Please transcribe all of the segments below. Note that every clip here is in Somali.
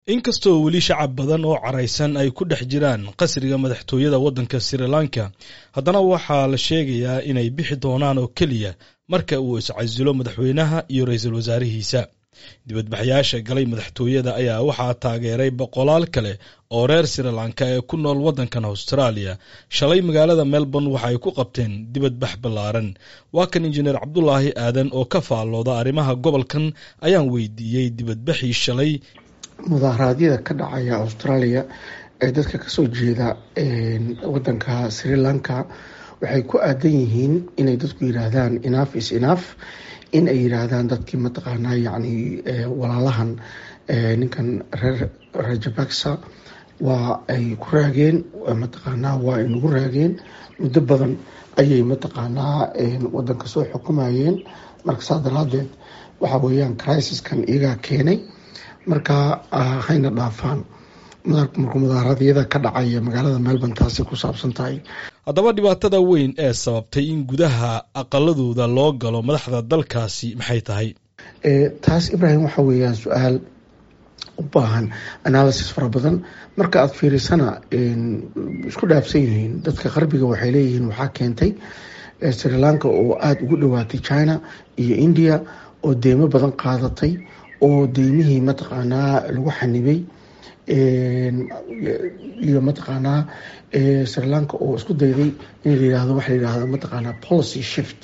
inkastoo weli shacab badan oo caraysan ay ku dhex jiraan qasriga madaxtooyada waddanka sri lanka haddana waxaa la sheegayaa inay bixi doonaan oo keliya marka uu iscasilo madaxweynaha iyo ra-iisul wasaarihiisa dibadbaxyaasha galay madaxtooyada ayaa waxaa taageeray boqolaal kale oo reer sri lanka ee ku nool waddankan austraaliya shalay magaalada melbourne waxa ay ku qabteen dibadbax ballaaran waa kan injineer cabdulaahi aadan oo ka faallooda arrimaha gobolkan ayaan weydiiyey dibadbaxii shalay mudaharaadyada ka dhacaya australia ee dadka kasoo jeeda wadanka sri lanka waxay ku aadan yihiin inay dadku yiraahdaan inaf is inaf in ay yiraahdaan dadkii mataqaanaa yani walaalahan ninkan reer rajabaksa waa ay ku raageen mataqaanaa waa ay nagu raageen muddo badan ayay mataqaanaa wadanka soo xukumayeen marka saa daraadeed waxa weeyaan crisiskan iyagaa keenay marka hayna dhaafaan marka mudaharaadyada ka dhacaya magaalada melbourne taasi ku saabsan tahay haddaba dhibaatada weyn ee sababtay in gudaha aqaladooda loo galo madaxda dalkaasi maxay tahay taas ibrahim waxa weeyaan su-aal u baahan analysis fara badan marka aada fiirisana isku dhaafsan yihiin dadka qarbiga waxay leeyihiin waxaa keentay sri lanka oo aada ugu dhowaatay china iyo india oo deymo badan qaadatay oo deymihii mataqaanaa lagu xanibay iyo mataqaanaa sri lanka oo isku dayday in la yihahdo waxa la yihahdo mataqaanaa policy shift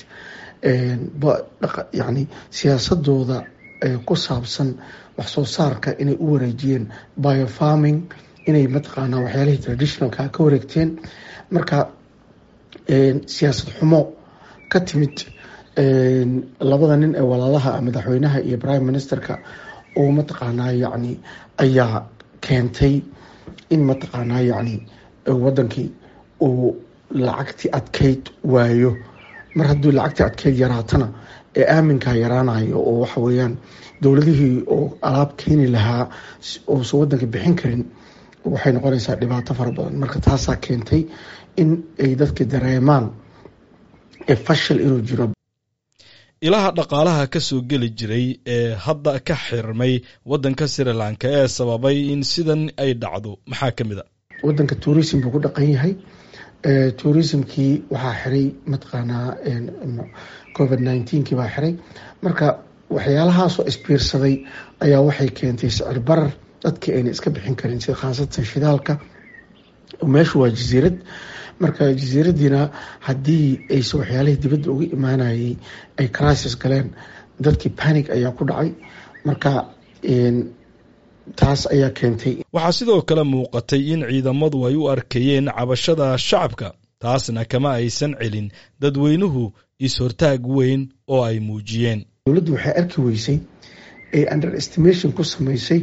yani siyaasadooda ku saabsan wax soo saarka inay u wareejiyeen biofarming inay mataqaanaa waxyaalihii traditionalka ka wareegteen marka siyaasad xumo ka timid labada nin ee walaalaha madaxweynaha iyo prime ministerka oo mataqaanaa yani ayaa keentay in mataqaanaa yani wadankii uu lacagtii adkeyd waayo mar hadduu lacagtii adkeyd yaraatana ee aaminkaa yaraanayo oo waxa weeyaan dowladihii oo alaab keeni lahaa uusan wadanka bixin karin waxay noqonaysaa dhibaato fara badan marka taasaa keentay in ay dadka dareemaan fashil inuu jiro ilaha dhaqaalaha ka soo geli jiray ee hadda ka xirmay waddanka sri lanka ee sababay in sidan ay dhacdo maxaa ka mid a wadanka tourism buu ku dhaqan yahay tourismkii waxaa xiray mataqaanaa covid nineteen-kii baa xiray marka waxyaalahaasoo isbiirsaday ayaa waxay keentay sicir barar dadkii ayna iska bixin karin sida khaasatan shidaalka meeshu waa jasiirad marka jasiiradiina haddii ayse waxyaalihii dibadda uga imaanayay ay crisis galeen dadkii panic ayaa ku dhacay marka taas ayaa keentay waxaa sidoo kale muuqatay in ciidamadu ay u arkayeen cabashada shacabka taasna kama aysan celin dadweynuhu is-hortaag weyn oo ay muujiyeen dowladdu waxay arki weysay ee under estimation ku sameysay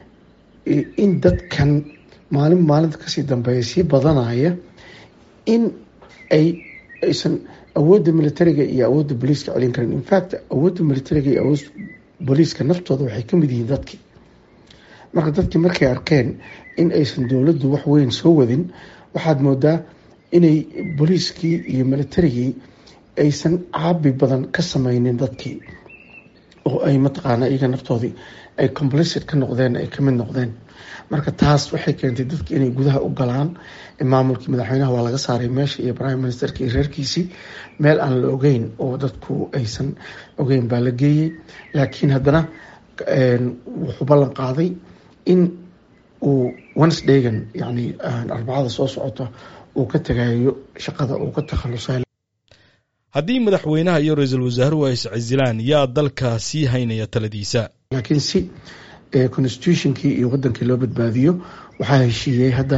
in dadkan maalin maalinta kasii dambeeya sii badanaya in ay aysan awoodda militariga iyo awoodda booliiska celin karin infact awoodda militariga iyo awood booliiska naftooda waxay kamid yihiin dadkii marka dadkii markay arkeen in aysan dowladdu wax weyn soo wadin waxaad moodaa inay booliiskii iyo militarigii aysan caabi badan ka sameynin dadkii oo ay mataqaana iyaga naftoodii ay complicit ka noqdeen ay kamid noqdeen marka taas waxay keentay dadki inay gudaha u galaan maamulkii madaxweynaha waa laga saaray meesha iyo prime ministerka iyo reerkiisii meel aan la ogeyn oo dadku aysan ogeyn baa la geeyey laakiin haddana wuxuu ballan qaaday in uu wednesdaygan yani arbacada soo socota uu ka tagayo shaqada uu ka takhalusay haddii madaxweynaha iyo ra-iisul wasaaruhu ay iscasilaan yaa dalka sii haynaya taladiisa laakiin si constitutionkii iyo wadankii loo badbaadiyo waxaa heshiiyey hadda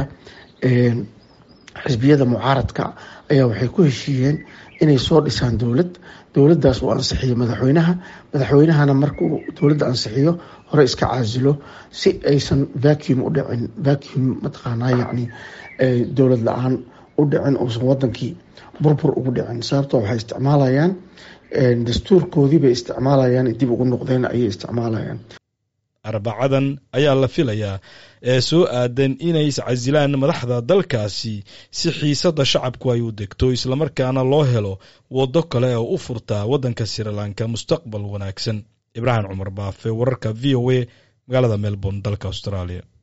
xisbiyada mucaaradka ayaa waxay ku heshiiyeen inay soo dhisaan dowlad dowladdaas uu ansixiyo madaxweynaha madaxweynahana markuu dowladda ansixiyo hore iska caasilo si aysan vacuum u dhicin vacuum mataqaanaa yacni dowlad la-aan u dhicin uusan wadankii burbur ugu dhicin sababtoo waxay isticmaalayaan dastuurkoodii bay isticmaalayaan dib ugu noqdeen ayay isticmaalayaan arbacadan ayaa la filayaa ee soo aadan inay iscasilaan madaxda dalkaasi si xiisadda shacabku ay u degto islamarkaana loo helo waddo kale oo u furtaa waddanka sri lanka mustaqbal wanaagsan ibraahim cumar baafe wararka v o a magaalada melbourne dalka australia